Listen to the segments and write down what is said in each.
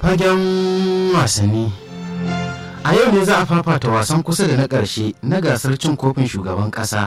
fagen wasanni a yau ne za a fafata wasan kusa da na ƙarshe na gasar cin kofin shugaban ƙasa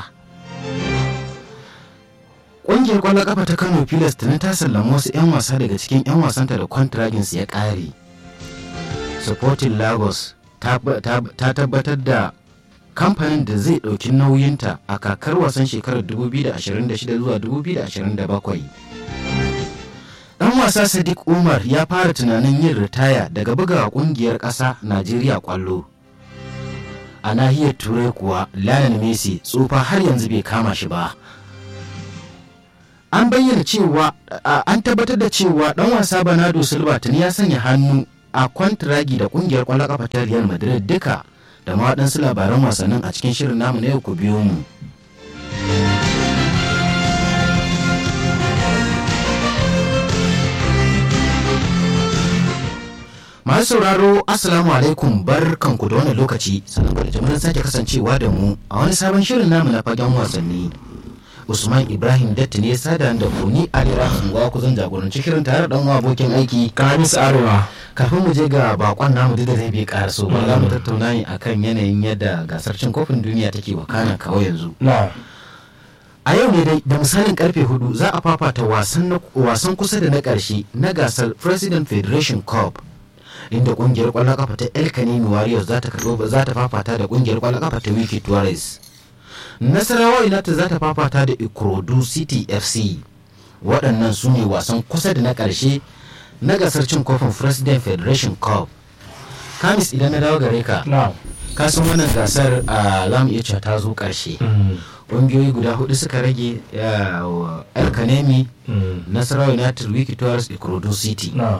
ƙungiyar ƙwallon ƙafa ta kano pilas tuni ta sallama wasu 'yan wasa daga cikin 'yan wasanta da kwantiragins ya ƙare sporting lagos ta tabbatar da kamfanin da zai ɗauki nauyinta a kakar wasan shekarar 2026 zuwa 2027 dan wasa sadiq umar ya fara tunanin yin ritaya daga buga kungiyar ƙasa najeriya kwallo a nahiyar turai kuwa lionel messi tsufa har yanzu bai kama shi ba an bayyana cewa an tabbatar da cewa dan wasa bernardo silva tuni ya sanya hannu a kwantiragi da kungiyar kwallon kafa ta real madrid duka da ma waɗansu labaran wasannin a cikin shirin namu na yau ku biyo mu masu sauraro assalamu alaikum barkanku da wannan lokaci sannan da jimirin sake kasancewa da mu a wani sabon shirin namu na fagen wasanni usman ibrahim datti ne sada da kuni alira unguwa kuzan jagoranci shirin tare da ɗan abokin aiki kamis arewa kafin mu je ga bakon namu da zai bi karaso ba za mu tattauna ne akan yanayin yadda gasar cin kofin duniya take wakana kawo yanzu na a yau ne dai da misalin karfe hudu za a fafata wasan kusa da na karshe na gasar president federation cup inda kungiyar kwallon kafa ta el kanini warriors za ta karbo za ta fafata da kungiyar kwallon kafa ta wiki tuarez nasarawa united za ta fafata da ikorodu city fc waɗannan su ne wasan kusa da na ƙarshe na gasar cin kofin president federation cup kamis idan na dawo gare ka na kasan wannan gasar a zamu iya cewa ta zo ƙarshe ƙungiyoyi guda hudu suka rage el kanemi nasarawa united wiki tuarez ikorodu city na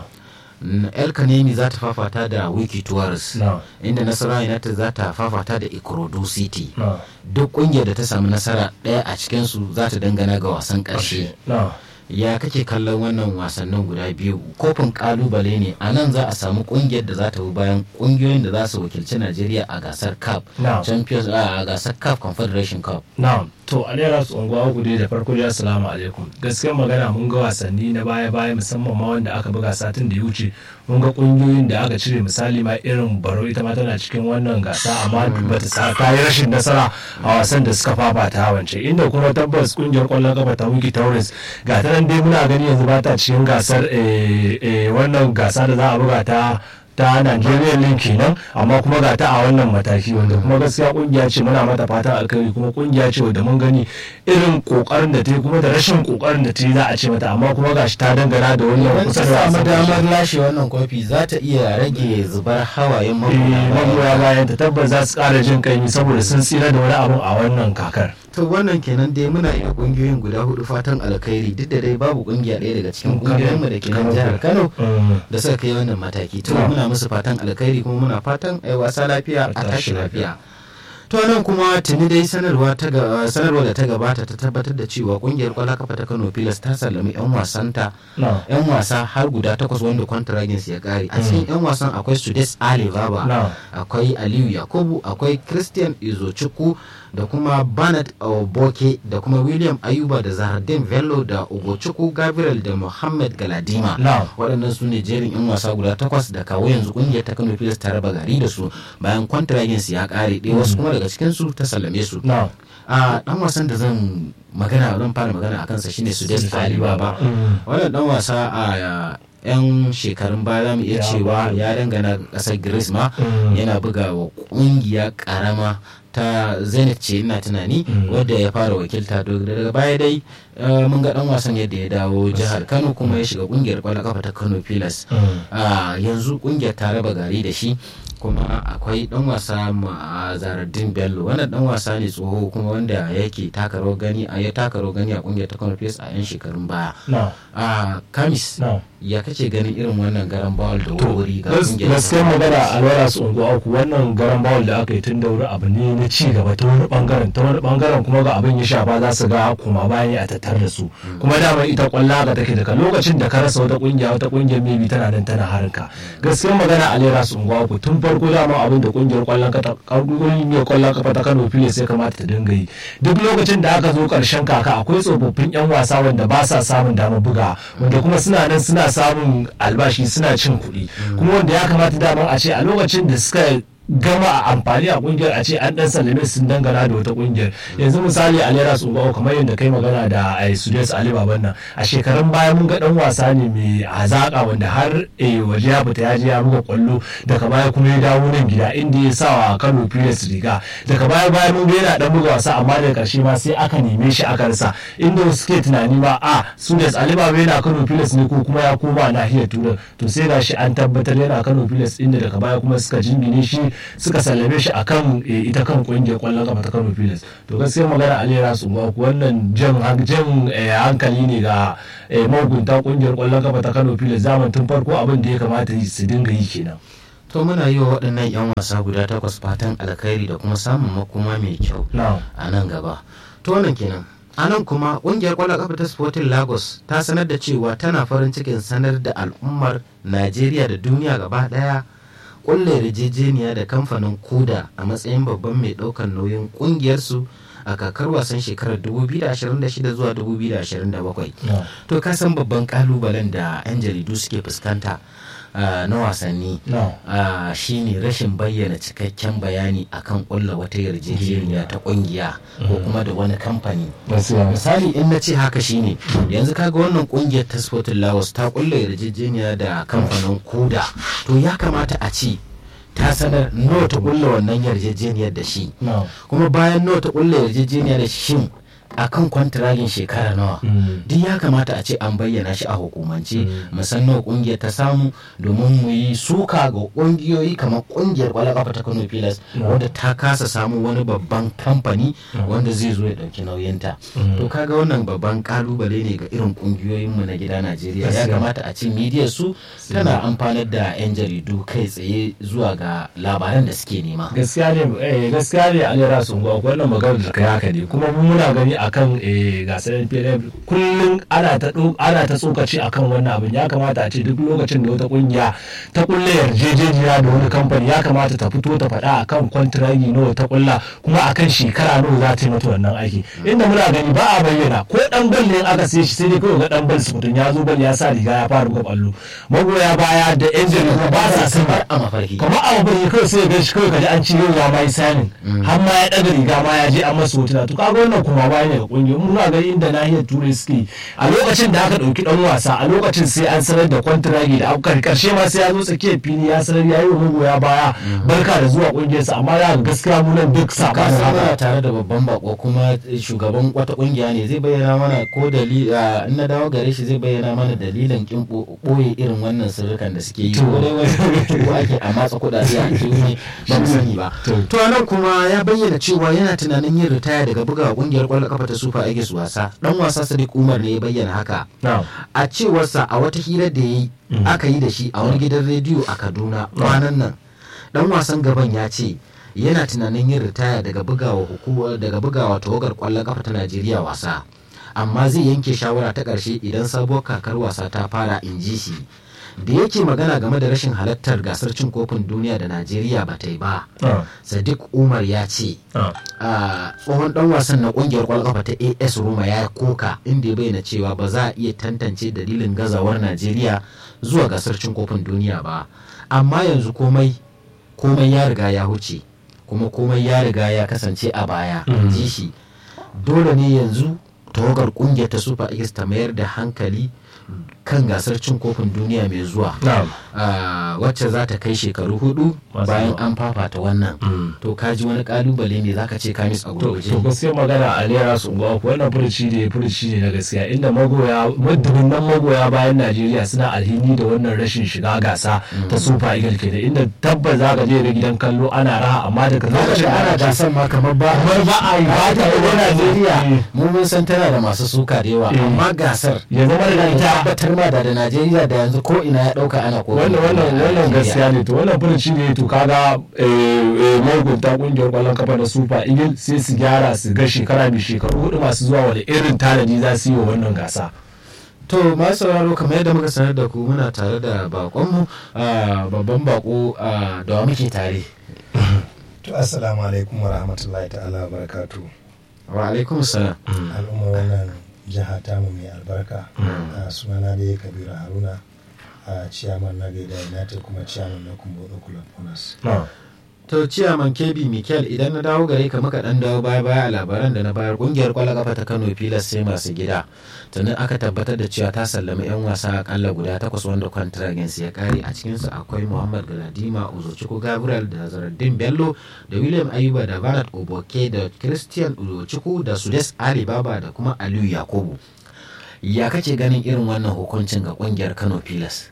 el kanemi za ta fafata da wiki tuarez na inda nasarawa united za ta fafata da ikorodu city na duk kungiyar da ta samu nasara ɗaya a cikinsu za ta dangana ga wasan ƙarshe na ya kake kallon wannan wasannin guda biyu kofin kalubale ne a nan za a samu kungiyar da za ta bi bayan kungiyoyin da za su wakilci najeriya a gasar cup na champions a gasar cup confederation cup na to alera su unguwa gude da farko da assalamu alaikum gaskiyar magana mun ga wasanni na baya baya musamman ma wanda aka buga satin da ya wuce mun ga kungiyoyin da aka cire misali ma irin baro ita ma tana cikin wannan gasa amma bata sa ta yi rashin nasara a wasan da suka fafata wance inda kuma tabbas kungiyar kwallon kafa ta wiki taurus ga ta nan dai muna gani yanzu ba ta cikin gasar eh, eh, wannan gasa da za a buga ta ta Nigerian League kenan amma kuma ga ta a wannan mataki wanda kuma gaskiya kungiya ce muna mata fatan alkhairi kuma kungiya ce wanda mun gani irin kokarin da ta yi kuma da rashin kokarin da ta yi za a ce mata amma kuma gashi ta dangana da wannan idan kusa ta da samu wasan damar lashe wannan kofi za ta iya rage zubar hawayen magoya magoya bayan ta tabbas za su kara jin kaimi saboda sun tsira da wani abun a wannan kakar to wannan kenan dai muna iya kungiyoyin guda hudu fatan alkhairi duk da dai babu kungiya ɗaya daga cikin kungiyoyinmu da ke nan jihar kano da suka kai wannan mataki to Na. muna musu fatan alkhairi kuma muna fatan ai wasa lafiya a tashi lafiya to nan kuma tuni dai sanarwa ta ga- sanarwa da ta gabata ta tabbatar da cewa kungiyar kwallon kafa ta Kano Pilas ta sallami yan wasanta na yan wasa har guda takwas wanda kwantiragin su ya kare a cikin yan wasan akwai Sudes Ali Baba na akwai Aliyu Yakubu akwai Christian Izochukwu da kuma Bernard Oboke da kuma William Ayuba da Zahardin Bello da Ugochukwu Gabriel da Muhammad Galadima na waɗannan su ne jerin 'yan wasa guda takwas da kawo yanzu ƙungiyar ta kano pilas ta raba gari da su bayan kwantiragin su ya ƙare ɗaya wasu kuma daga cikin su ta sallame su na a ɗan wasan da zan magana zan fara magana a kansa shine Sudes Ali Baba wannan ɗan wasa a yan shekarun baya za mu iya Ya cewa buga. ya dangana ƙasar Greece ma Mm. yana buga wa ƙungiya ƙarama ta zenith ce ina tunani Mm. wadda ya fara wakilta to daga baya dai eh, mun ga dan wasan yadda ya dawo jihar kano kuma ya shiga kungiyar kwallon kafa ta kano pilas a yanzu kungiyar ta raba gari da shi kuma akwai dan wasa ma zaradin bello wannan dan wasa ne tsoho kuma wanda yake taka rawar gani a ya taka rawar gani a kungiyar ta kano pilas a yan shekarun baya na a kamis na ya kace ganin irin wannan garan bawal da to wuri ga kungiyar ta gaskiyar Kano magana Pilas? a lura su unguwa uku wannan garan bawul da aka yi tun da wuri abu ne na ci gaba ta wani bangaren ta wani bangaren kuma ga abin ya shafa za su ga kuma bayan a tattare tar da su kuma dama ita kwalla ga take daga lokacin da ka rasa wata kungiya wata kungiyar maybe tana nan tana harinka gaskiyar magana a lera su unguwa ku tun farko dama abin da kungiyar kwallon kafa kungiyar kwallon kafa ta Kano Pilas ya kamata ta dinga yi duk lokacin da aka zo karshen kaka akwai tsofaffin yan wasa wanda ba sa samun damar buga wanda kuma suna nan suna samun albashi suna cin kuɗi kuma wanda ya kamata dama a ce a lokacin da suka gama a amfani a kungiyar a ce an dan sallame sun dangana da wata kungiyar yanzu misali a lera su kamar yadda kai magana da a sudais ali baban nan a shekarun baya mun ga dan wasa ne mai hazaka wanda har waje ya fita ya je ya buga kwallo daga baya kuma ya dawo nan gida inda ya sa wa kano pilas riga daga baya baya mun ga yana dan buga wasa amma daga karshe ma sai aka neme shi aka rasa inda suke tunani ma a sudais ali baban yana kano pilas ne ko kuma ya koma nahiyar turai to sai gashi an tabbatar yana kano pilas inda daga baya kuma suka jingine shi suka sallame shi akan ita kan kungiyar kwallon kafa ta Kano Pilas to gaskiya magana Alera su ba wannan jan jan hankali ne ga magunta kungiyar kwallon kafa ta Kano Pilas zaman tun farko abin da ya kamata su dinga yi kenan to muna yi wa waɗannan 'yan wasa guda takwas fatan alkhairi da kuma samun makoma mai kyau a nan gaba to wannan kenan a nan kuma ƙungiyar kwallon kafa ta sporting lagos ta sanar da cewa tana farin cikin sanar da al'ummar najeriya da duniya gaba ɗaya kulle yarjejeniya da kamfanin kuda a matsayin babban mai daukan nauyin kungiyarsu a kakar wasan shekarar 2026 zuwa 2027 to ka san babban kalubalen da 'yan jaridu suke fuskanta na wasanni shine rashin bayyana cikakken bayani akan kulla wata yarjejeniya ta kungiya ko kuma da wani kamfani misali in na ce haka shine yanzu kaga wannan kungiyar ta sporting lagos ta kulla yarjejeniya da kamfanin kuda to ya kamata a ce ta sanar nawa ta kulla wannan yarjejeniyar da shi kuma bayan nawa ta kulla yarjejeniyar da shin akan kwantiragin shekara nawa duk ya kamata a ce an bayyana shi a hukumance musamman kungiyar ta samu domin mu yi suka ga kungiyoyi kamar kungiyar kwalakafa ta kano pilas wadda ta kasa samu wani babban kamfani wanda zai zo ya dauki nauyinta to kaga wannan babban kalubale ne ga irin kungiyoyinmu na gida najeriya ya kamata a ce midiyar su tana amfanar da yan jaridu kai tsaye zuwa ga labaran da suke nema gaskiya ne gaskiya ne alera sun gwa wannan maganar da kai haka ne kuma muna gani akan gasar NPLF kullum ana ta ana ta tsokaci akan wannan abin ya kamata a ce duk lokacin da wata kungiya ta kulle yarjejeniya da wani kamfani ya kamata ta fito ta faɗa akan kwantiragi nawa ta kulla kuma akan shekara nawa za ta yi mata wannan aiki inda muna gani ba a bayyana ko dan bal ne aka sai shi sai dai kawai ga dan bal mutum ya zo bal ya sa riga ya fara buga ballo magoya baya da yan jarida ba sa son a mafarki kamar a mafarki kawai sai ga shi kawai kaji an ci yau ya mai sanin har ma ya daga riga ma ya je an masa hotuna to kaga wannan kuma baya daga kungiyar muna gani inda nahiyar turai suke a lokacin da aka dauki dan wasa a lokacin sai an sanar da kwantiragi da aukar karshe ma sai ya zo tsakiyar fili ya sanar ya yi wa magoya baya barka da zuwa kungiyarsa amma ya ga gaskiya mu nan duk sabanin haka tare da babban bako kuma shugaban wata kungiya ne zai bayyana mana ko dalili in na dawo gare shi zai bayyana mana dalilin kin boye irin wannan sirrukan da suke yi ko dai wani ake a matsa kudade a kiwo ne ba mu sani ba to nan kuma ya bayyana cewa yana tunanin yin ritaya daga buga kungiyar kwallon kafa ta Super Eagles wasa dan wasa Sadiq Umar ne ya bayyana haka a cewarsa a wata hira da yi aka yi da shi a wani gidan rediyo a Kaduna kwanan nan dan wasan gaban ya ce yana tunanin yin ritaya daga bugawa hukumar daga bugawa tawagar kwallon kafa ta Najeriya wasa amma zai yanke shawara ta ƙarshe idan sabuwar kakar wasa ta fara in ji shi da yake magana game da rashin halartar gasar cin kofin duniya da najeriya ba ta yi ba sadiq umar ya ce tsohon dan wasan na kungiyar kwalkafa ta as roma ya koka inda ya bayyana cewa ba za a iya tantance dalilin gazawar najeriya zuwa gasar cin kofin duniya ba amma yanzu komai komai ya riga ya huce kuma komai ya riga ya kasance a baya ji shi dole ne yanzu tawagar kungiyar ta super eagles ta mayar da hankali kan gasar cin kofin duniya mai zuwa wacce za ta kai shekaru hudu bayan an fafata wannan to kaji wani kalubale ne zaka ce kamis a gurguje to gaskiya magana a lera su ba ku wannan furuci ne furuci ne na gaskiya inda magoya madubin nan magoya bayan Najeriya suna alhini da wannan rashin shiga gasa ta Super Eagles ke da inda tabbas zaka je ga gidan kallo ana raha amma daga lokacin ana gasar ma kamar ba kamar ba a yi ba ta Najeriya mu mun san tana da masu suka da yawa amma gasar ya zama da ita tabbatar ma da da najeriya da yanzu ko ina ya dauka ana ko wannan wannan wannan gaskiya ne to wannan furuci ne to kaga mahukunta kungiyar kwallon kafa da super eagle sai su gyara su ga shekara mai shekaru hudu masu zuwa wani irin tanadi za su yi wa wannan gasa to masu sauraro kamar yadda muka sanar da ku muna tare da bakonmu babban bako da wa muke tare to assalamu alaikum wa rahmatullahi ta'ala wa barakatu wa alaikum salam al'ummar wannan jiha tamu mai albarka a sunana da ya kabira haruna a ciyaman na gaida united kuma ciyaman na kumbodo club owners to ciyaman kebi mikel idan na dawo gare ka muka dan dawo baya baya a labaran da na bayar kungiyar kwallon kafa ta kano pilas sai masu gida tuni aka tabbatar da cewa ta sallami yan wasa akalla guda takwas wanda kwantiragins ya kare a cikinsu akwai muhammad galadima uzochukwu gabriel da zaradin bello da william ayuba da barat oboke da christian uzochukwu da sudes alibaba da kuma aliyu yakubu ya kace ganin irin wannan hukuncin ga kungiyar kano pilas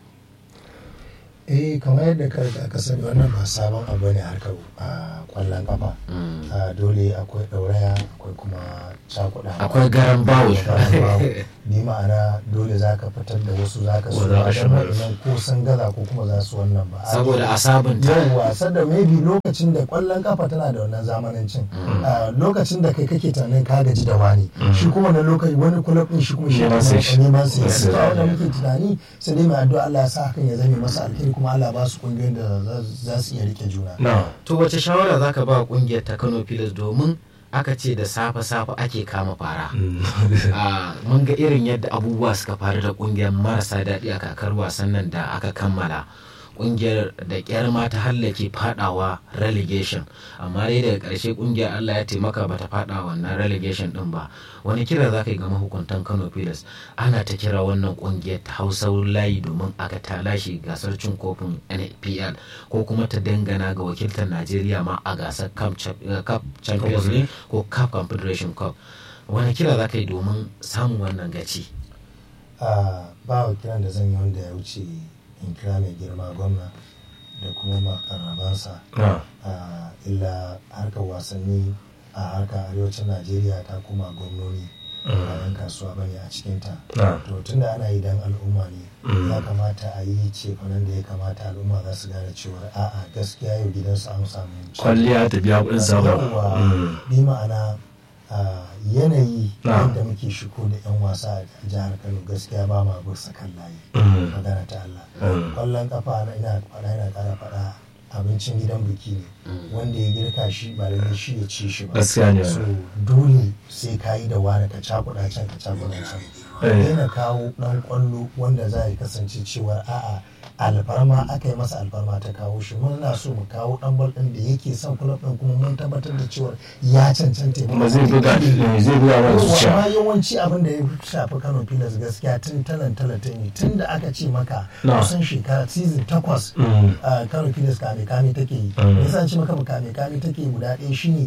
eh kamar yadda ka riga ka sani wannan ba sabon abu ne harkar a kwallon kafa dole akwai ɗauraya akwai kuma cakuɗa akwai garan bawo ni ma'ana dole za ka fitar da wasu za ka so nan ko sun gaza ko kuma za su wannan ba saboda a sabunta yawwa sadda maybe lokacin da kwallon kafa tana da wannan zamanancin lokacin da kai kake tunanin ka gaji da wani shi kuma na lokaci wani kulab din shi kuma shi neman sai shi wanda muke tunani sai dai mai addu'a Allah ya sa hakan ya zame masa alheri kuma Allah ba su kungiyoyin da za su iya rike juna to wace shawara zaka ba kungiyar ta Kano Pilas domin aka ce da safe-safe ake kama fara mun ga irin yadda abubuwa suka faru da kungiyar marasa daɗi a kakar wasan nan da aka kammala kungiyar da kyar ma ta hallake fadawa relegation amma dai daga ƙarshe kungiyar allah ya taimaka bata fada wannan relegation din ba wani kira za ka yi ga mahukuntan kano pilas ana ta kira wannan kungiyar ta hausa layi domin aka ta lashe gasar cin kofin npl ko kuma ta dangana ga wakiltar najeriya ma a gasar cup champions league ko cup confederation cup wani kira za ka yi domin samun wannan gaci ba wa kiran da zan yi wanda ya wuce in kira mai girma gwamna da kuma makarrabansa illa harkar wasanni a harkar arewacin najeriya ta kuma gwamnoni ba yan kasuwa bane a cikinta to tunda ana yi dan al'umma ne ya kamata a yi cefanen da ya kamata al'umma za su gane cewa a'a gaskiya yau gidansu an samu kwalliya ta biya kuɗin sabon bi ma'ana yanayi yadda muke shigo da 'yan wasa a jihar kano gaskiya ba ma bisa kan layi magana ta Allah kwallon kafa na ina faɗa ina ƙara faɗa abincin gidan biki ne wanda ya girka shi ba lalle shi ya ci shi ba gaskiya ne so dole sai ka yi da wani ka cakuɗa can ka cakuɗa can daina kawo ɗan kwallo wanda za ya kasance cewar a'a alfarma aka yi masa alfarma ta kawo shi muna so mu kawo dan bal din da yake son club din kuma mun tabbatar da cewa ya cancanta kuma zai buga zai buga wa zuciya amma yawanci abin da ya shafi Kano Pilas gaskiya tun talan talata ne tun da aka ce maka kusan shekara season takwas Kano Pilas kame kame take yi yasa ce maka kame kame take guda ɗaya shine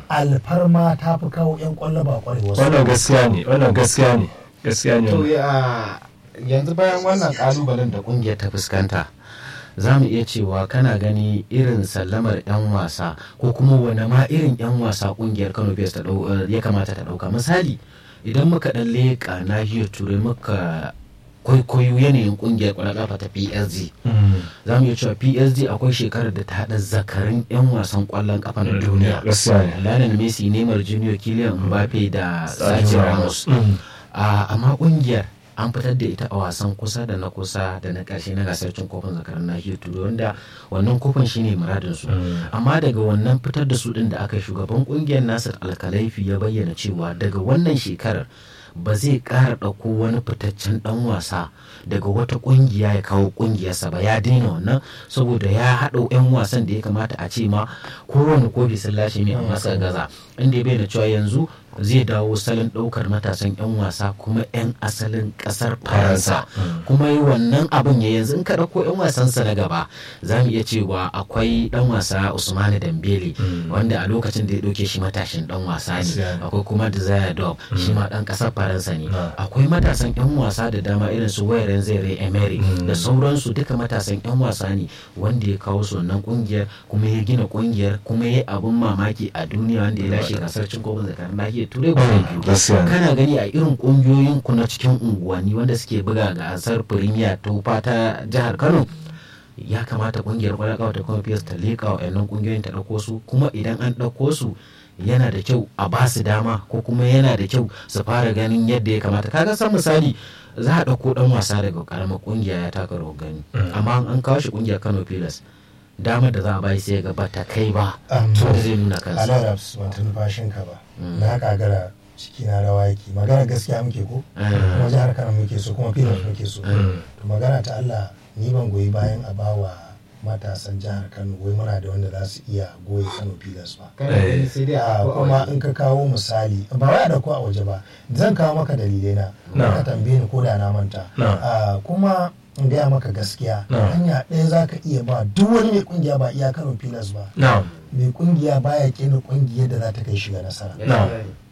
alfarma ta fi kawo yan kwallo ba kwarewa wannan gaskiya ne wannan gaskiya ne gaskiya ne to ya yanzu bayan wannan kalubalen da kungiyar ta fuskanta za mu iya cewa kana gani irin sallamar 'yan wasa ko kuma wani ma irin 'yan wasa kungiyar kano bs ya kamata ta dauka misali idan muka dan leƙa nahiyar turai muka kwaikwayo yanayin kungiyar kwallon ta psg za mu iya cewa psg akwai shekarar da ta haɗa zakarin 'yan wasan kwallon kafa na duniya lionel messi neymar junior kylian mbappe da sergio ramos amma kungiyar an fitar da ita a wasan kusa da na kusa da na ƙarshe na gasar cin kofin zakarar nahiyar turai wanda wannan kofin shine muradin su amma daga wannan fitar da su din da aka shugaban kungiyar nasir alkalaifi ya bayyana cewa daga wannan shekarar ba zai ƙara ɗauko wani fitaccen ɗan wasa daga wata ƙungiya ya kawo ƙungiyarsa ba ya daina wannan saboda ya haɗa 'yan wasan da ya kamata a ce ma kowane kofi sun lashe mai amma suka gaza inda ya bayyana cewa yanzu zai dawo salon ɗaukar matasan 'yan wasa kuma 'yan asalin ƙasar faransa kuma yi wannan abin ya yanzu in ka ɗauko 'yan wasansa na gaba za mu iya cewa akwai ɗan wasa usmani dambele wanda a lokacin da ya ɗauke shi matashin ɗan wasa ne akwai kuma desire dog shi ma ɗan ƙasar faransa ne akwai matasan 'yan wasa da dama irin su wayaren zere emery da sauransu duka matasan 'yan wasa ne wanda ya kawo su wannan ƙungiyar kuma ya gina ƙungiyar kuma ya yi abin mamaki a duniya wanda ya lashe gasar cin kofin zakarar nahiyar nahiyar turai guda biyu gaskiya ne. kana gani a irin kungiyoyin ku na cikin unguwanni wanda suke buga gasar firimiya ta wufa ta jihar kano ya kamata kungiyar kwallon kafa ta kuma fiyas ta leƙa wa yannan kungiyoyin ta ɗauko su kuma idan an ɗauko su yana da kyau a ba su dama ko kuma yana da kyau su fara ganin yadda ya kamata kaga san misali za a ɗauko ɗan wasa daga ƙaramar kungiya ya taka rawar gani amma an kawo shi kungiyar kano pilas damar da za a bayi sai ga ba ta kai ba Um, to da zai nuna kansa alarabs ban ta numfashin ka ba na kagara ciki na rawa yake magana gaskiya muke ko Ah. kuma jihar kano muke so kuma filas muke so Mm. to magana ta allah ni ban goyi bayan a bawa matasan jihar kano wai muna da wanda za su iya goyi kano filas ba kana gani sai dai a a ɗauko a kuma waje. in ka kawo misali ba wai a dauko a waje ba zan kawo maka dalilai na Na. ka tambaye ni ko da na manta Na. Ah, kuma in gaya maka gaskiya Na. hanya ɗaya za ka iya ba duk wani mai kungiya ba iya kano filas ba na'am mai kungiya baya kena kungiyar da za ta kai shiga nasara Na.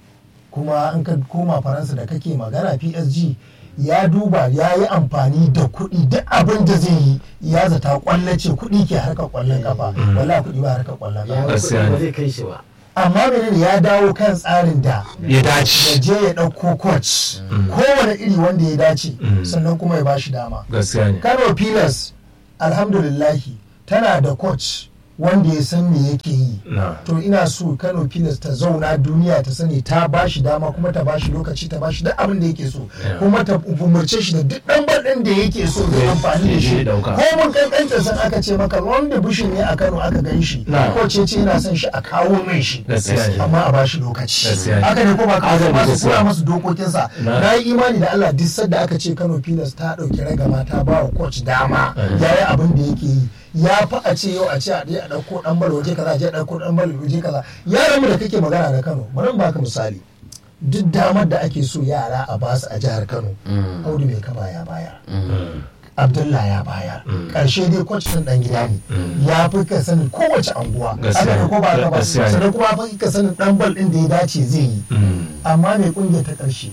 kuma in ka koma faransa da kake magana psg ya duba ya yi amfani da kuɗi duk abin da zai yi ya zata kwallace kuɗi ke harkar kwallon kafa wala kuɗi ba harkar kwallon ya kafa Gaskiya kuɗi ne. ba zai kai shi ba amma menene ya dawo kan tsarin da ya ya dace je ya ɗauko coach kowane iri wanda ya dace Mm. sannan kuma ya bashi dama gaskiya ne kano pilas alhamdulillahi tana da coach wanda ya san me yake yi na to ina so kano pilas ta zauna duniya ta sani ta ba shi dama kuma ta ba shi lokaci ta ba shi duk abin da yake so Yeah. kuma ta umarce shi da duk ɗan ɗin da yake so da Yeah, amfani da ya je shi ya ɗauka. ko mun kankanta san aka ce maka wanda bushin ne a kano aka gan shi Na. ko ce ce yana son shi a kawo mai shi gaskiya ne amma a ba shi lokaci Gaskiya ne. haka ne ko ba ka Haka ne, ba su gaskiya. kura masu dokokinsa Na. na yi imani da Allah duk sadda aka ce Kano Pilas ta ɗauki ragama ta ba wa coach dama Mm. ya yi abin da yake yi ya fi a ce yau a ce a je a ɗauko ɗan bal waje kaza a je a ɗauko ɗan bal waje kaza yaran mu da kake magana da Kano bari in baka misali duk damar da ake so yara a basu a jihar Kano Mm. Audu mai kaba ya bayar Mm. Abdullah ya bayar karshe dai coach din dan gida ne ya fi ka sanin kowace anguwa Gaskiya haka ne ko ba ka ba gaskiya ne. sannan kuma fi ka sanin dan bal din da ya dace zai yi Mm. amma mai kungiyar ta karshe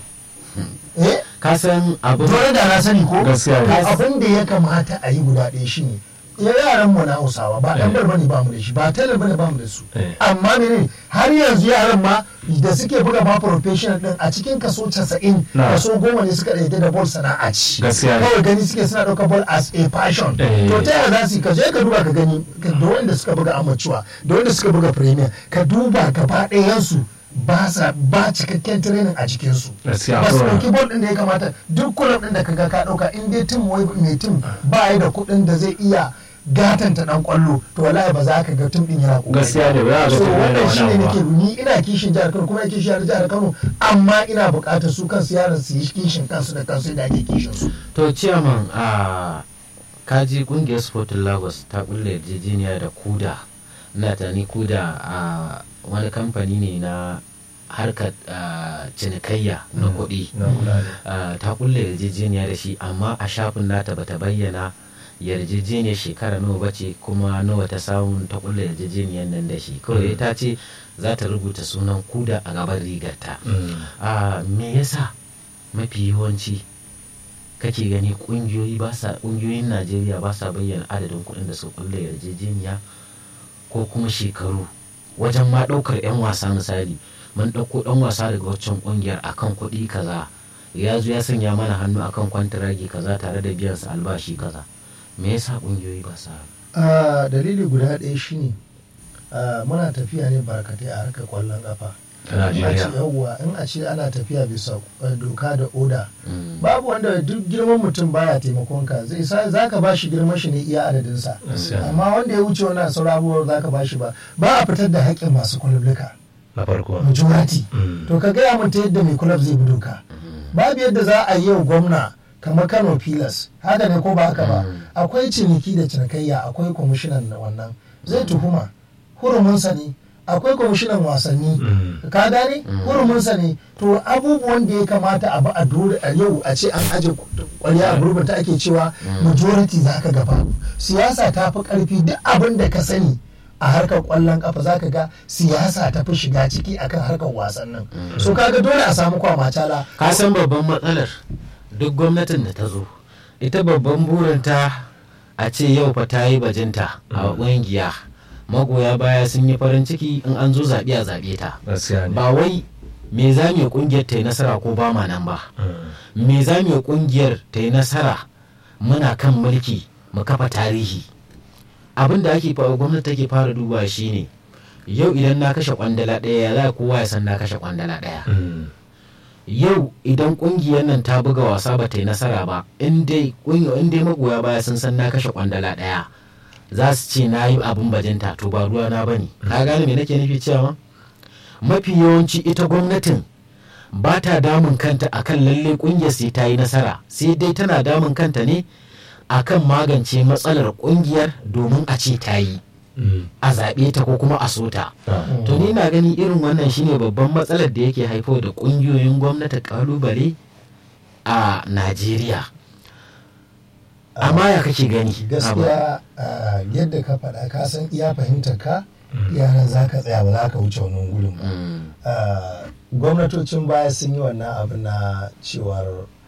eh ka san abin dole da na sani ko Gaskiya ne. To abin da ya kamata a yi guda ɗaya shine ya yaran mu na Hausawa ba dan Eh. bal bane ba mu da shi ba talar bane ba mu da su Eh. amma menene har yanzu yaran ma da suke buga ma professional din a cikin kaso 90 Na. kaso goma ne suka ɗaya da ball sana'a ci Gaskiya ne. kawai gani suke suna ɗaukar ball as a passion Eh. to ta yaya za su yi ka je ka duba ka gani ka- da wanda suka buga amateur da wanda suka buga premier ka duba gaba ɗayansu ba sa ba cikakken training a jikinsu Gaskiya, ba su akwai ɗauki ball ɗin da ya kamata duk kulab ɗin da kaga ka ɗauka in dai tim wai mai tim ba ya da kuɗin da zai iya gatanta ɗan ƙwallo to wallahi ba za ka ga tim ɗin yana ƙoƙari Gaskiya ne, ba za a ga so tim yana wannan wani shi ne abu ba. nake ni ina kishin jihar Kano kuma ina kishin jihar Kano amma ina buƙatar su kansu yaran su yi kishin kansu da kansu da ake kishin su to ciyaman a kaji kungiyar sporting lagos ta kulle yarjejeniya da kuda na tani kuda a wani kamfani ne na harkar ah, cinikayya na kuɗi na kula ne Ah, ta kulle yarjejeniya da shi amma a shafin nata bata bayyana yarjejeniyar shekara nawa bace kuma nawa ta samu ta kulle yarjejeniyar nan da shi kawai ta ce za ta rubuta sunan kuda a gaban rigarta Mm. a me yasa mafi yawanci kake gani kungiyoyi ba sa kungiyoyin najeriya ba sa bayyana adadin kuɗin da suka kulle yarjejeniya ko kuma shekaru wajen ma ɗaukar 'yan wasa misali mun ɗauko ɗan wasa daga waccan ƙungiyar akan kuɗi kaza ya zo ya sanya mana hannu akan kwantiragi kaza tare da biyan sa albashi kaza me yasa ƙungiyoyi ba sa Ah, dalili guda ɗaya shine ah, muna tafiya ne barkatai a harkar kwallon kafa ta in a ce Najeriya yawwa in a ce ana tafiya bisa eh, doka da oda Mm. babu wanda duk girman mutum baya taimakon ka zai sa za ka bashi girman shi ne iya adadinsa Gaskiya. amma wanda ya wuce wannan sauran abubuwan za ka bashi ba ba a fitar da haƙƙin masu kulubluka na farko majority Mm. to ka gaya mun ta yadda mai kulab zai bi doka babu yadda za a yi yau gwamna kamar kano pilas haka ne ko ba haka ba akwai ciniki da cinikayya akwai kwamishinan na wannan zai tuhuma hurumunsa ne akwai kwamishinan wasanni Mm. ka gane hurumunsa ne to abubuwan da ya kamata a ba a dole a yau a ce an aje kwarya a gurbin ta ake cewa majority za ka gaba siyasa ta fi karfi duk abin da ka sani a harkar kwallon kafa za ka ga siyasa ta fi shiga ciki akan harkar wasannin so kaga dole a samu kwamacala ka san babban matsalar duk gwamnatin da ta zo ita babban burinta a ce yau fa ta yi bajinta a ƙungiya magoya baya sun yi farin ciki in an zo zaɓe a zaɓe ta gaskiya ne ba wai me za mu yi kungiyar ta yi nasara ko ba ma nan ba me za mu yi kungiyar ta yi nasara muna kan mulki mu kafa tarihi abin da ake fa- gwamnati take fara duba shine yau idan na kashe kwandala ɗaya ya za kowa ya san na kashe kwandala ɗaya yau idan kungiyar nan ta buga wasa ba ta yi nasara ba in dai kungi- in dai magoya baya sun san na kashe kwandala ɗaya za su ce na yi abin bajinta to ba ruwa na bane ka gane me nake nufi cewa mafi yawanci ita gwamnatin ba ta damun kanta akan lalle kungiyar sai ta yi nasara sai dai tana damun kanta ne akan magance matsalar kungiyar domin a ce ta yi a zaɓe ta ko kuma a so ta to ni na gani irin wannan shine babban matsalar da yake haifar da ƙungiyoyin gwamnati kalubale a najeriya amma ya kake gani gaskiya ah, yadda ka faɗa ka san iya fahimtar ka yaran za ka tsaya ba za ka wuce wannan gurin ba Mm, Ah, gwamnatocin baya sun yi wannan abu na cewar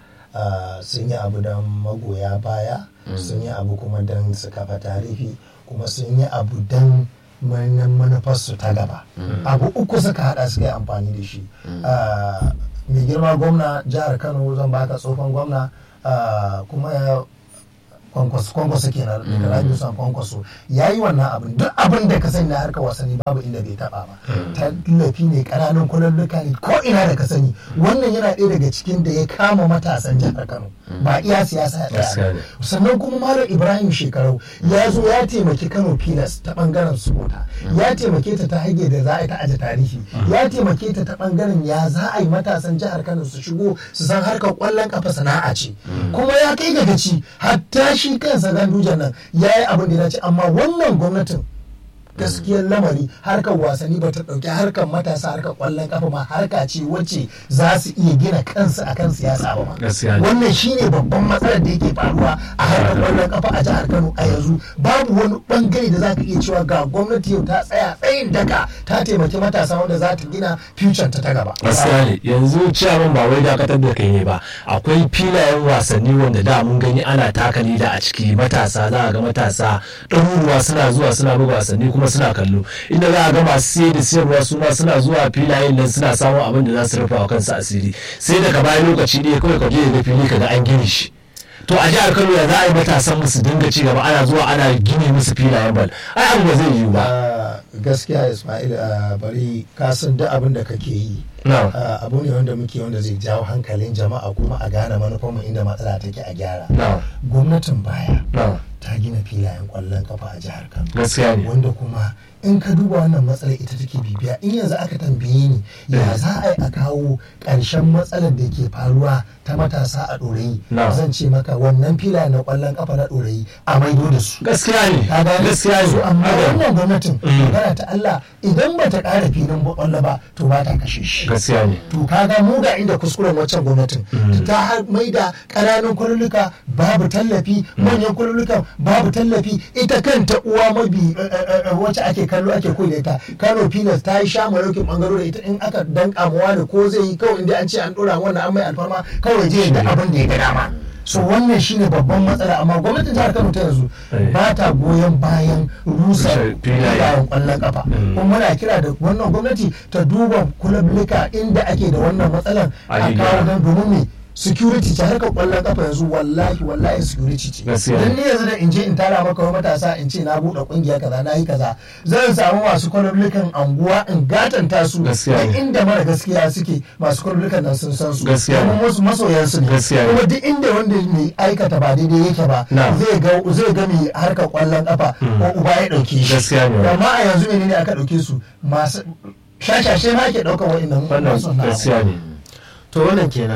ah, sun yi abu don magoya baya sun yi abu kuma don su kafa tarihi kuma sun yi abu don manan manufarsu ta gaba abu uku suka hada suka yi amfani da shi Ah, mai girma gwamna jihar kano zan baka tsofan gwamna ah, kuma ya kwankwaso kwankwaso kenan da rabi san kwankwaso ya yi wannan abin duk abin da ka sani na harkar wasanni babu inda bai taba ba tallafi ne ƙananan kulalluka ne ko ina da ka sani wannan yana ɗaya daga cikin da ya kama matasan jihar kano ba iya siyasa ya tsaya Gaskiya ba. ne. sannan kuma malam ibrahim shekarau ya zo ya taimaki kano pilas ta bangaren supporta ya taimake ta ta hage da za a yi ta aje tarihi ya taimake ta ta bangaren ya za a yi matasan jihar kano su shigo su san harkar kwallon kafa sana'a ce kuma ya kai ga gaci hatta shi kansa gandujan nan ya yi abin da ya dace amma wannan gwamnatin gaskiyar lamari harkar wasanni ba ta ɗauki harkar matasa harkar kwallon kafa ma harka ce wacce za su iya gina kansu akan siyasa ba ma Gaskiya ne. wannan shine babban matsalar da yake faruwa a harkar kwallon kafa a jihar Kano a yanzu babu wani bangare da zaka iya cewa ga gwamnati yau ta tsaya tsayin daka ta taimaki matasa wanda za ta gina future ta ta gaba gaskiya ne yanzu ciyaman ba wai dakatar da kai ne ba akwai filayen wasanni wanda da mun gani ana taka da a ciki matasa za a ga matasa ɗaruruwa suna zuwa suna buga wasanni kuma suna kallo inda za a ga masu siye da siyarwa su ma suna zuwa filayen nan suna samun abin da za su rufa wa kansu asiri sai daga bayan lokaci ne kawai ka je da fili ka ga an gini shi to a jihar kano ya za a yi matasan musu dinga ci gaba ana zuwa ana gini musu filayen bal ai abu ba zai yiwu ba Ah, gaskiya Ismail ah, bari ka san duk abin da kake yi na Ah, abu ne wanda muke wanda zai jawo hankalin jama'a kuma a gane manufarmu inda matsala take a gyara na gwamnatin baya na ta gina filayen kwallon kafa a jihar Kano gaskiya ne wanda kuma in ka duba wannan matsalar ita take bibiya in yanzu aka tambaye ni ya za a yi a kawo ƙarshen matsalar da ke faruwa ta matasa a ɗorayi Na. zan ce maka wannan filayen na ƙwallon kafa na ɗorayi a maido da su gaskiya ne ka gane gaskiya so ne amma Haka. wannan gwamnatin Mm. magana ta Allah idan ba ta ƙara filin ƙwallo ba to ba ta kashe shi gaskiya ne to kaga mu ga inda kuskuren waccan gwamnatin ta har mai da ƙananan kwaluluka babu tallafi manyan kwalulukan babu tallafi ita kanta uwa mabi eh, eh, eh, wacce ake kallo ake koyi da ita kano pilas ta yi sha marokin bangaro da ita in aka danka ma wani ko zai yi kawai inda an ce an dora wannan an mai alfarma kawai je da abin da ya ga dama so wannan shine babban matsala amma gwamnatin jihar kano ta yanzu Eh. ba ta goyon bayan rusa Rushe filaye. filayen kwallon kafa kuma muna kira da wannan gwamnati ta duba kulablika inda ake da wannan matsalar A a yi kawo gyara. don domin me security ce harkar kwallon kafa yanzu wallahi wallahi security ce Gaskiya dan ne. ni yanzu da in je in tara maka wani matasa in ce na buɗe kungiya kaza na yi kaza zan samu masu kwalablikan anguwa in gatanta su Gaskiya da ne. inda mara gaskiya suke masu kwalablikan nan sun san su Gaskiya ne. kuma wasu masoyan su ne Gaskiya ne. kuma duk inda wanda mai aikata ba daidai yake ba Na. zai ga zai ga mai harkar kwallon kafa ko uba ya dauke shi Gaskiya ne. amma a yanzu menene aka dauke su masu shashashe ma ke daukar wa'annan wannan masu wannan gaskiya ne to wannan kenan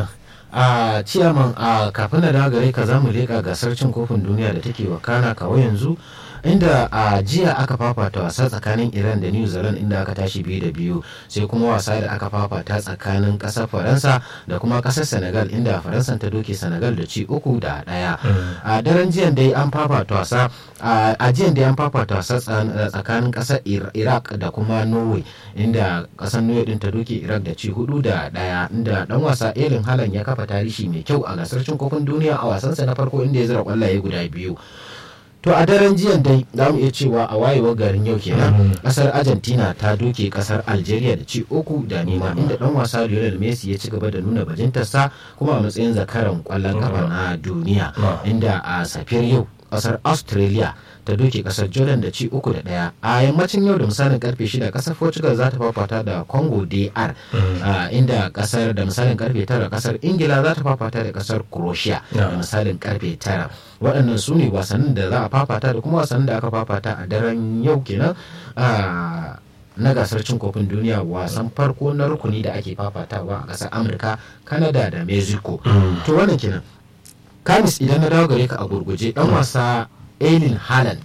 a ciyaman a kafin da dawo gare ka za mu leƙa gasar cin kofin duniya da take wakana kawo yanzu inda a jiya aka fafata wasa tsakanin iran da new zealand inda aka tashi biyu da biyu sai kuma wasa da aka fafata tsakanin ƙasar faransa da kuma ƙasar senegal inda faransa ta doke senegal da ci uku da ɗaya a daren jiyan dai an fafata wasa a jiyan dai an fafata wasa tsan- tsakanin ƙasar Ir- iraq da kuma norway inda ƙasar norway din ta doke iraq da ci hudu da ɗaya inda dan wasa irin halan ya kafa tarihi mai kyau a gasar cin kofin duniya a wasansa na farko inda ya zira kwallaye guda biyu to a daren jiyan dai za mu iya cewa a wayewar garin yau kenan kasar argentina ta doke kasar algeria da ci uku da nema inda dan wasa lionel messi ya ci gaba da nuna bajintarsa kuma a matsayin zakaran kwallon kafa na duniya inda a safiyar yau kasar australia ta doke kasar jordan da ci uku da daya a yammacin yau da misalin karfe shida kasar portugal za ta fafata da congo dr inda kasar da misalin karfe tara kasar ingila za ta fafata da kasar croatia da misalin karfe tara waɗannan su ne wasannin da za a fafata da kuma wasannin da aka fafata a daren yau kenan na gasar cin kofin duniya wasan farko na rukuni da ake fafatawa a ƙasar amurka canada da mexico to wannan kenan kamis idan na dawo gare ka a gurguje dan wasa Eileen Haaland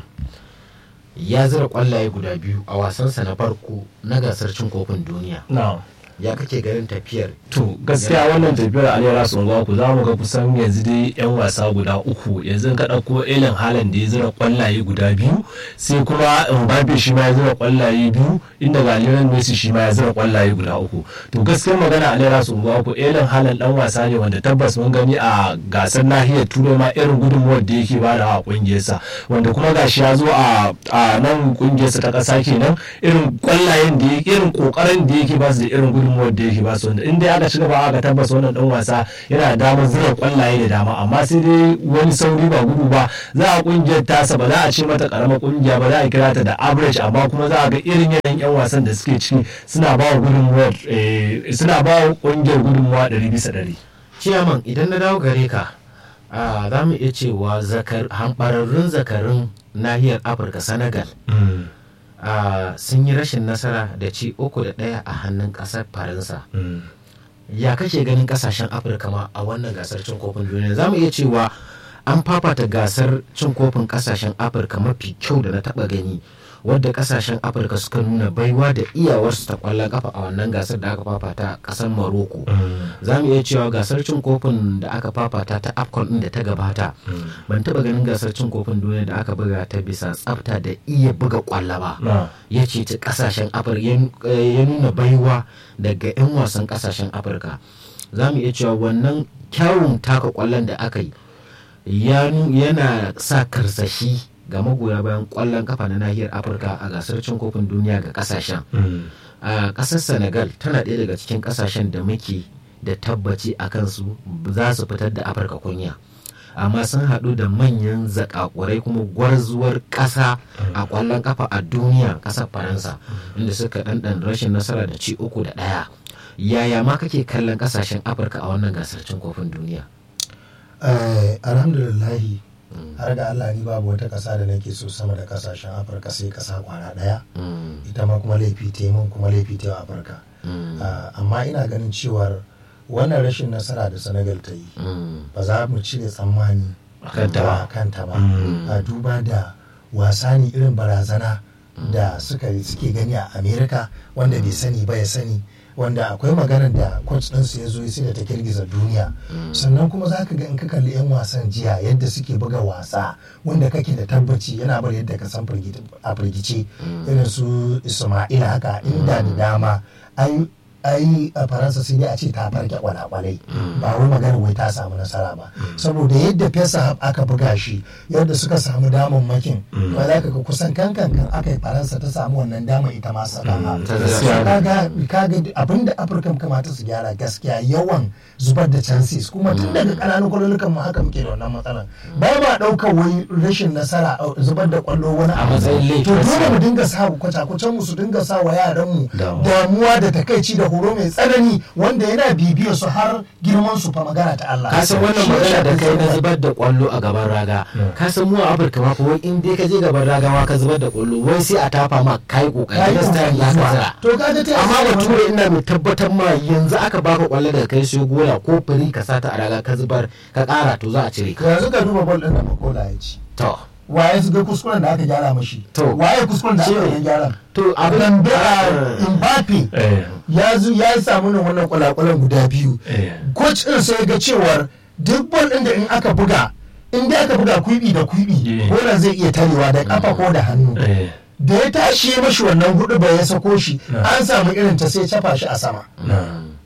ya zira kwallaye guda biyu a wasansa na farko na gasar cin kofin duniya. ya kake ganin tafiyar to gaskiya wannan tafiyar alera sun ku za mu ga kusan yanzu dai yan wasa guda uku yanzu ka ɗauko elin halan da ya zira kwallaye guda biyu sai kuma mbappe shi ma ya zira kwallaye biyu inda ga lionel messi shi ma ya zira kwallaye guda uku to gaskiyar magana alera sun ku elin halan dan wasa ne wanda tabbas mun gani a gasar nahiyar turai ma irin gudunmuwar da yake bada a kungiyarsa wanda kuma gashi ya zo a nan kungiyarsa ta ƙasa kenan irin kwallayen da yake irin kokarin da yake ba su da irin gudunmuwar gudunmuwar da yake ba su wanda in dai aka ci gaba aka tabbas wannan dan wasa yana da damar zura kwallaye da dama amma sai dai wani sauri ba gudu ba za a kungiyar tasa ba za a ce mata karamar kungiya ba za a kira ta da average amma kuma za a ga irin yanayin yan wasan da suke ciki suna ba wa gudunmuwar suna ba wa kungiyar gudunmuwa ɗari bisa ɗari. ciyaman idan na dawo gare ka za mu iya cewa hambararrun zakarun nahiyar afirka senegal Uh, sun yi rashin nasara da ci uku da ɗaya a hannun ƙasar faransa mm. ya kake ganin ƙasashen afirka ma a wannan gasar cin kofin duniya za mu iya cewa an fafata gasar cin kofin ƙasashen afirka mafi kyau da na taɓa gani wadda ƙasashen afirka suka nuna baiwa da iyawarsu ta ƙwallon kafa a wannan gasar da aka fafata a ƙasar maroko mm. za mu iya cewa gasar cin kofin da aka fafata ta afcon ɗin da ta gabata mm. ban taɓa ganin gasar cin kofin duniya da aka buga ta bisa tsafta da iya buga ƙwallo ba no. ya ce ta ƙasashen afirka ya nuna baiwa daga 'yan wasan ƙasashen afirka za mu iya cewa wannan kyawun taka ƙwallon da aka yi yana sa karsashi ga magoya bayan kwallon kafa na nahiyar afirka a gasar cin kofin duniya ga kasashen a kasar senegal tana ɗaya daga cikin kasashen da muke da tabbaci a kansu za su fitar da afirka kunya amma sun haɗu da manyan zakakurai kuma gwarzuwar ƙasa a kwallon kafa a duniya ƙasar faransa inda suka ɗanɗan rashin nasara da ci uku da ɗaya yaya ma kake kallon ƙasashen afirka a wannan gasar cin kofin duniya alhamdulillahi har da Allah ni babu wata ƙasa da nake so sama da ƙasashen afirka sai ƙasa kwana ɗaya ita ma kuma laifi ta mun kuma laifi ta afirka amma ina ganin cewar wannan rashin nasara da senegal ta yi ba za mu cire tsammani a kanta ba a duba da wasa ne irin barazana da suka suke gani a amerika wanda bai sani ba ya sani wanda akwai maganar da coach ɗinsu ya zo sai da ta girgiza duniya sannan kuma za ka ga in ka kalli 'yan wasan jiya yadda suke buga wasa wanda kake da tabbaci yana bar yadda ka san a firgice irin su isma'ila haka inda da dama ai ai a faransa sai dai a ce ta farke kwalakwalai ba wai magana wai ta samu nasara ba saboda yadda fesa aka buga shi yadda suka samu damar makin ba za ka ga kusan kankan kan aka yi faransa ta samu wannan damar ita ma saka kaga kaga abinda afirka kamata su gyara gaskiya yawan zubar da chances kuma tun daga kananun kwallolukan mu haka muke da wannan matsalan ba ma daukar wai rashin nasara zubar da kwallo wani a matsayin laifi to dole mu dinga sa kwace-kwacen mu su dinga sa wa yaran mu damuwa da takaici da horo mai tsanani wanda yana bibiyar su har girman su fa magana ta Allah. Ka san wannan magana da kai na zubar da kwallo a gaban raga. Ka san mu a Afirka ma fa wai in dai ka je gaban raga ma ka zubar da kwallo wai sai a tafa ma kai kokari da style ya ka zira. To ka ga ta Amma da ture ina mai tabbatar ma yanzu aka baka kwallo daga kai sai gola ko fari ka sata a raga ka zubar ka kara to za a cire ka. Yanzu ka duba bol din da Makola ya ci. To. waye su ga kuskuren da aka gyara mashi To. waye kuskuren da aka yi gyara To abin Lambe a Mbappe ya zu ya samu nan wannan kwalakwalan guda biyu coach din sai ga cewar duk bol din da in aka buga in dai aka buga kuibi da kuibi Yeah. bolan zai iya tarewa da kafa ko da hannu da ya tashi ya mashi wannan hudu ba ya sako shi Na. an samu irin ta sai cafa shi a sama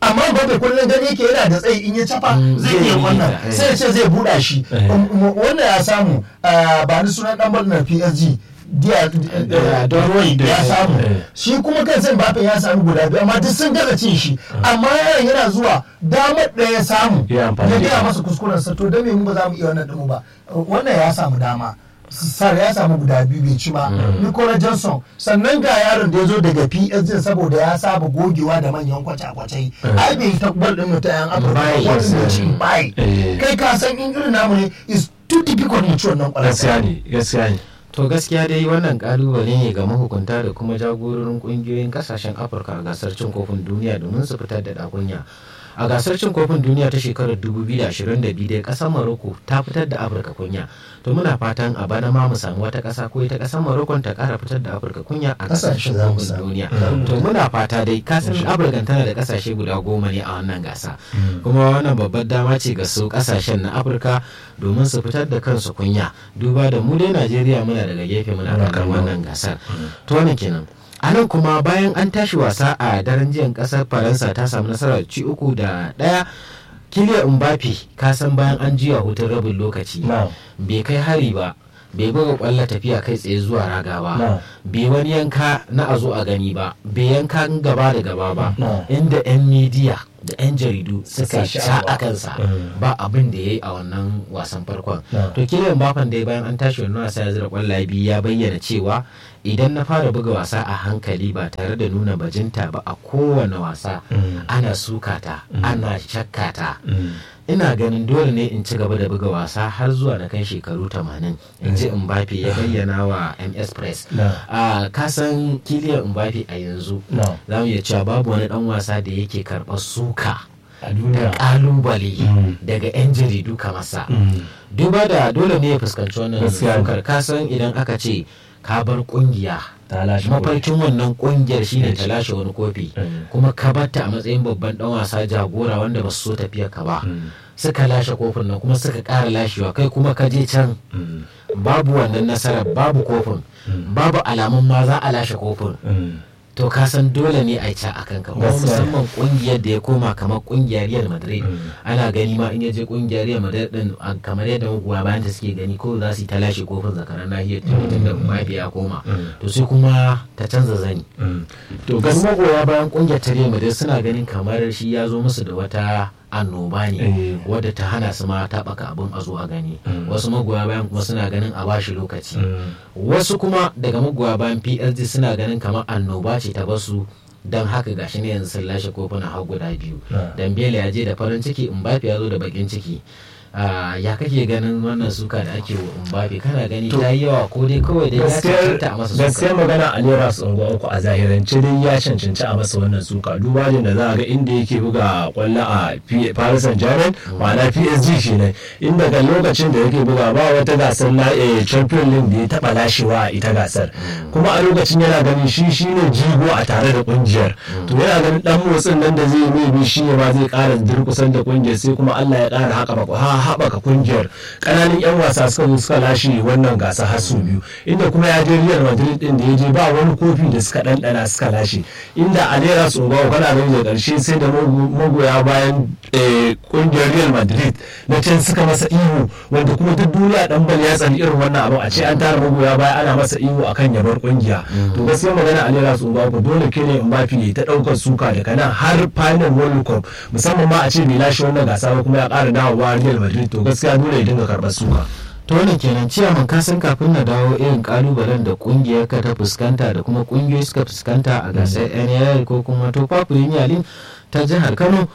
amma Mbappe kullum gani yake yana da tsayi in ya cafa Mm, zai zai iya yi wannan ta, eh. sai ya ce zai buɗa shi Eh. Um, um, wannan ya samu ah, ba ni sunan dan ball na PSG dia Eh, Doroi ya samu Eh. shi kuma kansa Mbappe ya samu guda biyu amma duk sun gaza cin shi amma yaron yana zuwa damar ɗaya ya samu Ya amfani ya da gaya ita. masa kuskuren sa to don me mu ba za mu iya wannan ɗin ba wannan ya samu dama sar ya samu guda biyu bai ci ba Nicola Johnson sannan ga yaron da ya zo daga PSG saboda ya saba gogewa da manyan kwace-kwacai ai bai ta bal ɗin ta yan Afirka Bai, ba wanda yes. ci bai Eh. kai ka san in irin namu ne is too difficult mu ci wannan ƙwallon gaskiya ne gaskiya ne to gaskiya dai wannan kalubale ne ga mahukunta da kuma jagororin kungiyoyin kasashen afirka a gasar cin kofin duniya domin su fitar da dakunya a gasar cin kofin duniya ta shekarar 2022 dai kasar morocco ta fitar da afirka kunya to muna fatan a bana ma mu samu wata kasa ko ita kasar morocco ta kara fitar da afirka kunya a gasar Kasashe cin za mu kofin samu. duniya to muna fata dai kasan afirka tana da kasashe guda goma ne a wannan gasa kuma wannan babbar dama ce ga su kasashen na afirka domin su fitar da kansu kunya duba da mu dai najeriya muna daga gefe muna Muna kallon kallo. wannan gasar to wannan kenan a nan kuma bayan an tashi wasa a daren jiyan kasar faransa ta samu nasarar ci uku da daya kiliya mbappe ka san bayan an jiya hutun rabin lokaci Na'am. bai kai hari ba bai buga kwallo tafiya kai tsaye zuwa raga ba Na'am. bai wani yanka na a zo a gani ba bai yanka gaba da gaba ba Na'am. inda 'yan midiya da 'yan jaridu suka Suka sha sha'awa. a kansa Mm. ba abin da ya yi a wannan wasan farkon Na'am. to kiliyan mbappe da bayan an tashi wannan wasa ya zira kwallaye biyu ya bayyana cewa idan na fara buga wasa a hankali ba tare da nuna bajinta ba a kowane wasa Mm. ana sukata ana shakkata Mm. ina ganin dole ne in ci gaba da buga wasa har zuwa na kai shekaru 80 in ji mbappe ya bayyana wa ms press Na. a kasan kiliyan mbappe a yanzu Na. za mu iya cewa babu wani dan wasa da yake karɓar suka a da duniya kalubale Mm. daga 'yan jaridu kamar sa Mm. duba da dole ne ya fuskanci wannan Gaskiya ne. sukar kasan idan aka ce ka bar kungiya ta lashe kofi. mafarkin wannan kungiyar shine Yes. ta lashe wani kofi Mm. kuma ka batta a matsayin babban dan wasa jagora wanda ba su so tafiyar ka ba Mm. suka lashe kofin nan kuma suka ƙara lashewa kai kuma ka je can Mm. babu wannan nasarar babu kofin babu alamun ma za a lashe kofin Mm. to ka san dole ne a ca a kanka kuma Gaskiya. musamman kungiyar da ya koma kamar kungiyar Real Madrid Mm. ana gani ma in ya je kungiyar Real Madrid din a- kamar yadda magoya bayan ta suke gani ko za su yi ta lashe kofin zakaran nahiyar turai tun da Mbappe ya koma Mm. to sai kuma ta canza zani Mm. to gasu gaskiya magoya bayan kungiyar ta Real Madrid suna ganin kamar shi ya zo musu da wata annoba ne Eh. wadda ta hana su ma taɓaka abin a zo a gani Mm. wasu magoya bayan kuma suna ganin a bashi lokaci Mm. wasu kuma daga magoya bayan psg suna ganin kamar annoba ce ta basu don haka gashi ne yanzu sun lashe kofuna har guda biyu Ah. dambele ya je da farin ciki mbappe ya zo da bakin ciki Ah, ya kake ganin wannan suka da ake wa mbappe kana gani To, ta yi yawa ko dai kawai dai ya cancanta a masa gaskiyar suka magana a lera su unguwa uku a zahirance dai ya cancanci a masa wannan suka duba da za a ga inda yake buga kwallo a P- Paris Saint Germain ma'ana PSG kenan inda ga lokacin da yake buga ba wata gasar na eh, Champions League da ya taba lashewa a ita gasar kuma a lokacin yana ganin shi shine jigo a tare da kungiyar to yana ganin dan motsin nan da zai yi mai shi ne ma zai kara durkusan da kungiyar sai kuma Allah ya kara haka ha haɓaka kungiyar ƙananan 'yan wasa suka zo suka lashe wannan gasa har sau biyu inda kuma ya je Real Madrid din da ya je ba wani kofi da suka ɗanɗana suka lashe inda a naira tsogawa kana gani da ƙarshe sai da mago- magoya bayan eh, kungiyar Real Madrid na can suka masa ihu wanda kuma duk duniya dan bal ya tsani irin wannan abu a ce an tara magoya baya ana masa ihu akan yabar kungiya to gaskiya magana a naira tsogawa ko dole ke ne Mbappe ya ta ɗaukar suka daga nan har final World Cup musamman ma a ce bai lashe wannan gasa ba kuma ya ƙara dawowa Real Madrid to gaskiya dole ya dinga karɓar suka. to wannan kenan ciyaman ka san kafin na dawo irin kalubalen da kungiyar ka ta fuskanta da kuma kungiyoyi suka fuskanta a gasar NAL ko kuma Topa Premier League ta jihar Kano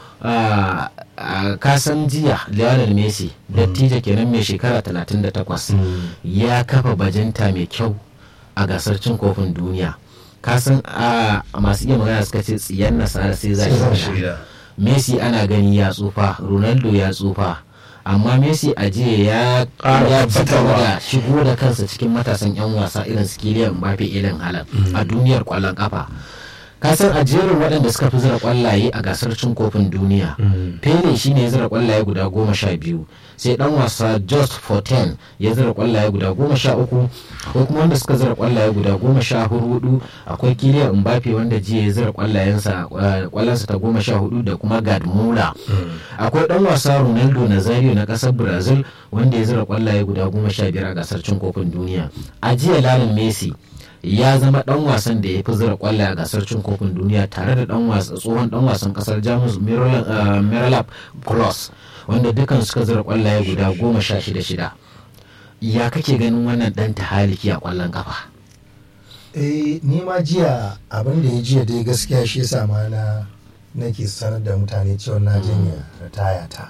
a kasan jiya Lionel Messi dattijo kenan mai shekara 38 ya kafa bajinta mai kyau a gasar cin kofin duniya kasan a masu iya magana suka ce tsiyan nasara sai za shi Messi ana gani ya tsufa Ronaldo ya tsufa amma Messi a jiya ya ya ci gaba da shigo da kansa cikin matasan 'yan wasa irin su Kylian Mbappe irin halan a duniyar kwallon kafa kasar a jerin waɗanda suka fi zira kwallaye a gasar cin kofin duniya pele shine ya zira kwallaye guda goma sha biyu sai dan wasa just Forten ya zira kwallaye guda goma sha uku akwai kuma wanda suka zira kwallaye guda goma sha hudu akwai kiliya mbappe wanda jiya ya zira kwallayensa kwallansa ta goma sha hudu da kuma gad mula akwai dan wasa ronaldo nazario na kasar brazil wanda ya zira kwallaye guda goma sha biyar a gasar cin kofin duniya a jiya lalin messi ya zama dan wasan da ya fi zira kwallaye a gasar cin kofin duniya tare da dan wasa tsohon dan wasan kasar jamus miralab cross wanda dukan suka zira kwallaye guda goma sha shida shida ya kake ganin wannan dan tahaliki a kwallon kafa eh ni ma jiya abin da ya jiya dai gaskiya shi yasa ma na nake sanar da mutane cewa na janye ritaya ta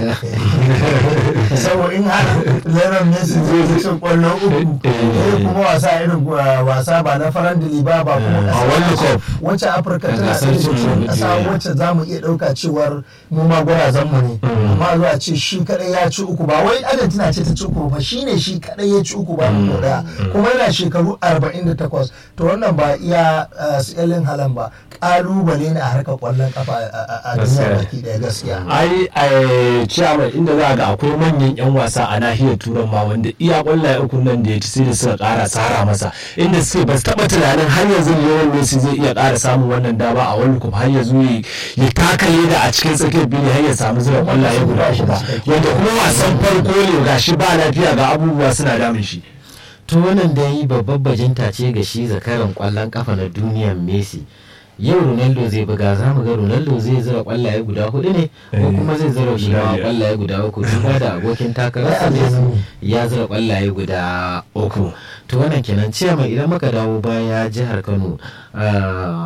saboda in har Lionel Messi zai ci kwallo uku eh kuma wasa irin wasa ba na farandili ba ba kuma a World Cup wacce Afirka tana gasar da cin cikin kasa duniya. wacce za mu iya ɗauka cewar mu ma gwarazan mu ne amma zuwa ce shi kadai ya ci uku ba wai Argentina ce ta ci uku ba shine shi kadai ya ci uku ba mu daya kuma yana shekaru 48 to wannan ba iya uh, su Erling Haaland ba kalubale ne a harkar kwallon kafa a- a a duniya Gaskiya. baki daya gaskiya ai ai ciyaman inda za a ga akwai manyan yan wasa a nahiyar turan ma wanda iya kwallaye uku nan da ya ci sai da suka kara tsara masa inda suke ba su taba tunanin har yanzu Lionel Messi zai iya kara samun wannan dama a World Cup har yanzu ya ya taka leda a cikin tsakiyar bili har ya samu zura kwallaye guda uku ba wanda kuma wasan farko ne gashi ba lafiya ga abubuwa suna damun shi to wannan da yi babbar bajinta ce ga shi zakaran kwallon kafa na duniyar messi yau ronaldo zai buga za mu ga ronaldo zai zira kwallaye guda hudu ne ko kuma zai zira shi ma Guda kwallaye guda uku duba da abokin takararsa Ai, messi abin ya zira kwallaye guda uku to wannan kenan ciyama idan muka dawo baya jihar kano ah,